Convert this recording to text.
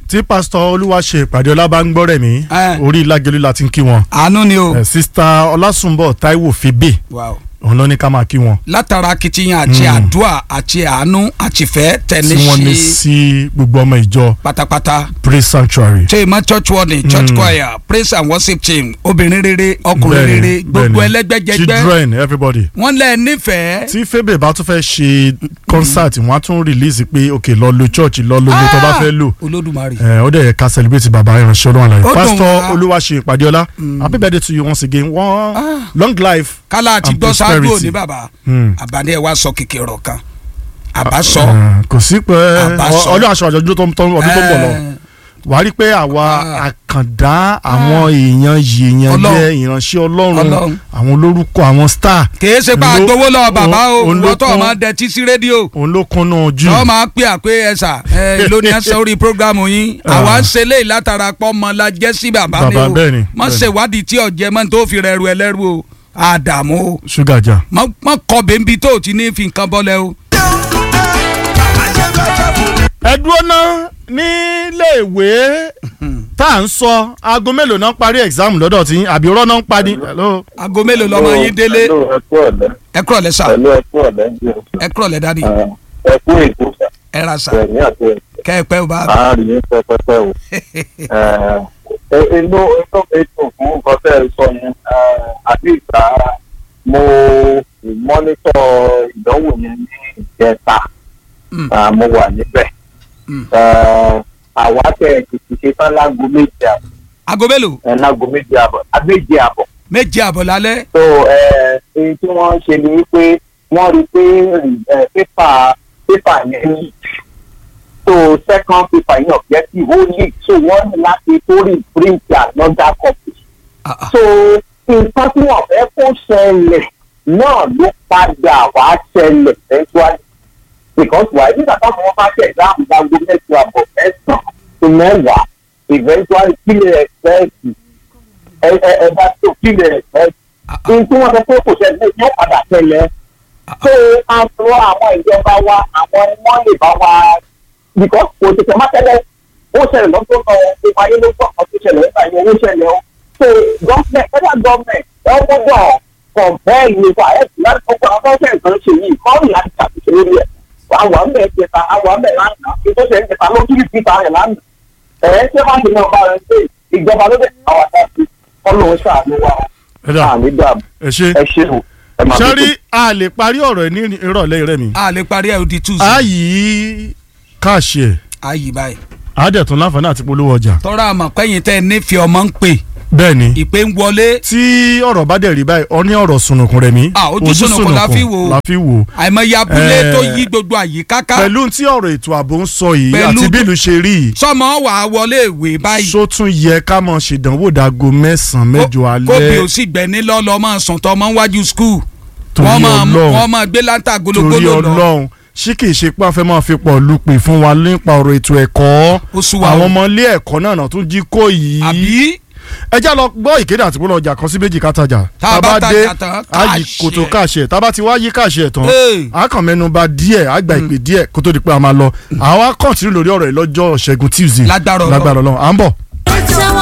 tí pásítọ̀ olúwaṣe ìpàdé ọlá bá ń gbọ́ rẹ̀ mí Eh. orí lágẹ̀lú la ti ń kí wọn àánú ni o. Eh, sista ọlásùnbọ̀ táíwò fébè Wow. òun ló ní ká máa kí wọn látara akitiyan àti Mm. àdúrà àti àánú àti ìfẹ́ tí tẹ̀lé wọ́n ní sí sí gbogbo ọmọ ìjọ pátápátá. praise sanctuary. ṣe ìmọ̀ church warning church Mm. choir praise and worship team obìnrin rere ọkùnrin Bẹ́ẹ̀ni, rere gbogbo bẹ́ẹ̀ni. ẹlẹ́gbẹ́jẹgbẹ́ children everybody. wọ́n lẹ̀ nífẹ̀ẹ́. tí fébè bá tún fẹ́ ṣe concert wọ́n á tún release pé ok lọ lo church lọ lo lo tó bá fẹ́ lò olódùmarè. ẹ ó dẹ̀ yẹ ká celebrate bàbá ìránṣẹ́ ọlọ́run àlàyé Ó dùn pastor wá. olúwaṣe ìpàdéọlá happy birthday to you once again one Ah. long life kálá àti and gbọ́ ṣáájú prosperity. òní bàbá Hmm. àbáni ẹ̀ wá sọ kékeré ọ̀rọ̀ kan àbá sọ. Eh, kò sí pé Àbá sọ. ọdún aṣọ àjọ̀dún tó ń tó ń- ọdún tó ń bọ̀ lọ Eh, wàá rí i pé àwa Ah. àkàndá àwọn èèyàn yìí èèyàn Ọlọ́run. jẹ́ ìránṣẹ́ ọlọ́run Ọlọ́run. àwọn olórúkọ àwọn star kìí ṣe pé Òun ló- àgbowó lọ bàbá o òun ló wọ́n tó kún- máa dẹtí sí rédíò òun ló kúnnú jù tọ́ máa pè àpé ẹ̀sà ẹ̀ lónìí ẹ̀sẹ̀ orí programu yín Ah. àwa ń ṣe léyìí látara pọ́ ọmọ la jẹ́ sí bàbá ni Bàbá, o bẹ́ẹ̀ ni, má bẹ́ẹ̀ ni. ṣèwádìí tí ọ̀jẹ̀ mọ́ tó fi rẹ̀ ru ẹlẹ́rú o àdàmú o ṣúgà jà. má má kọ bẹ́ńbí tó o ti ní fi nǹkan bọ́lẹ̀ o. ẹ dúró ná níléèwé tá à ń sọ aago mélòó náà parí exam lọ́dọ̀ tí àbí ọ̀rọ̀ náà ń parí. Hello. aago mélòó lọmọ yín délé Hello, ẹ kú ọ̀lẹ́. ẹ kúrọ̀ lẹ́ sà Hello, ẹ kú ọ̀lẹ́. ẹ kúrọ̀ lẹ́ dádì ẹ kú ètò ẹ ra sà ẹ̀yìn àti kẹ́ ẹ pẹ́ o bá àárín yín pẹpẹpẹ o. Ẹ inú inú mi dùn fún nǹkan tẹ́ ẹ sọ yẹn. Eh, Àbí ìgbà mo mọ́nítọ̀ ìdánwò yẹn ní ìjẹta. Mm. Ah, Mo wà níbẹ̀. Mm. Eh, Àwa tẹ̀ tètè ṣe tán láago méje àbọ̀. aago mélòó eh, Láago méje àbọ̀. Méje àbọ̀. méje àbọ̀ lálẹ́ so ẹ èyí tí wọ́n ṣe ni wípé wọ́n rí i pé ẹ pépà pépà yẹn leak so second paper yẹn objective ó leak so wọ́n ní láti tó reprint another copy Ah, ah. so nǹkan tí wọ́n fẹ́ kó ṣẹlẹ̀ náà ló padà wá ṣẹlẹ̀ eventually because wàá nígbà táwọn wọn bá ṣe exam gbàgbó mẹ́jọ àbọ̀ mẹ́sàn-án tó mẹ́wàá eventually kí lè expect ẹ ẹ ẹ bá tó kí lè expect ohun tí wọ́n sọ pé kò ṣẹlẹ̀ yóò padà ṣẹlẹ̀ so àtúrò àwọn ìjọba wa àwọn ni wọ́n lè bá wa because kò tètè má tẹ́lẹ̀ ó ṣẹlẹ̀ lọ́tọ́ náà ìpa ayé ló gbọ́ ọ̀tún ṣẹlẹ̀ nípa ìyẹn owó ṣẹlẹ̀ o so government federal government ẹ gbọ́dọ̀ compare ìwé wa ẹ̀ sì láti kọ́kọ́ àwọn fẹ́ẹ́ nǹkan ṣe yìí kọ́ ní láti ṣàtúnṣe lórí ẹ̀ àwọn àmì ẹ̀ jẹta àwọn àmì ẹ̀ lánàá kí tó ṣe ń jẹta ló kiri síta rẹ̀ lánàá ẹ̀ ṣé má ṣe náà bá rẹ̀ ṣe ìjọba ló dé àwọn àtàkùn ọlọ́run ṣàánú wa ẹ dà àmì dàbí ẹ ṣe. ẹ ṣe o ẹ máa sọ́rí a lè parí ọ̀rọ̀ ẹ̀ ní ìrọ̀lẹ́ rẹ̀ mi. a lè parí ẹ̀ ó di tuesday a yí káàṣì ẹ̀ ayi báyìí a dẹ̀ tún láǹfààní àti polówó ọjà. tọ́ra àmọ̀ pẹ́yìn tẹ́ ẹ nífẹ̀ẹ́ ọmọ ń pè bẹ́ẹ̀ ni ìpè ń wọlé tí ọ̀rọ̀ bá dẹ̀ rí báyìí ọ ní ọ̀rọ̀ sunukun rẹ̀ mi. Ah, ojú sunùkun la fi wò. la fi wò. àìmọye abúlé Eh, tó yí gbogbo àyíká ká pẹ̀lú tí ọ̀rọ̀ ètò ààbò ń sọ yìí Pẹ̀lú àti tó- bí ìlú ṣe rí yìí sọmọ wà á wọlé ìwé báyìí só tún yẹ ká mọ̀ ṣèdánwò dago mẹ́sàn-án mẹ́jọ kóbi ò alẹ́ sì gbẹ̀ní lọ́lọ́ máa sùn tọ́ ọmọ wájú skul torí wọ́n máa ọlọ́run wọ́n máa gbé láńtà torí gologolo lọ ọlọ́run ṣé kìí ṣe pé a fẹ́ máa fi pọ̀ lupè fún wa nípa ọ̀rọ̀ ètò ẹ̀kọ́ Ó sú wa o. àwọn ọmọ ilé ẹ̀kọ́ náà náà tún jí kó yìí àbí ẹ já lọ gbọ́ ìkéde àti polówó ọjà kan sí méjì kátajà Tá a bá tajà tán, á yí káàṣì kòtò ẹ̀. káàṣì ẹ̀ tá a bá ti wá yí káàṣì ẹ̀ tán Hey. a kàn mẹ́nu bà díẹ̀ a gba ìpè díẹ̀ kó tó di pé a máa lọ àwa kọ́ńtínú lórí ọ̀rọ̀ yìí lọ́jọ́ ṣẹ́gun tuesday Lágbára Ọlọ́run. lágbára ọlọ́run à ń bọ̀.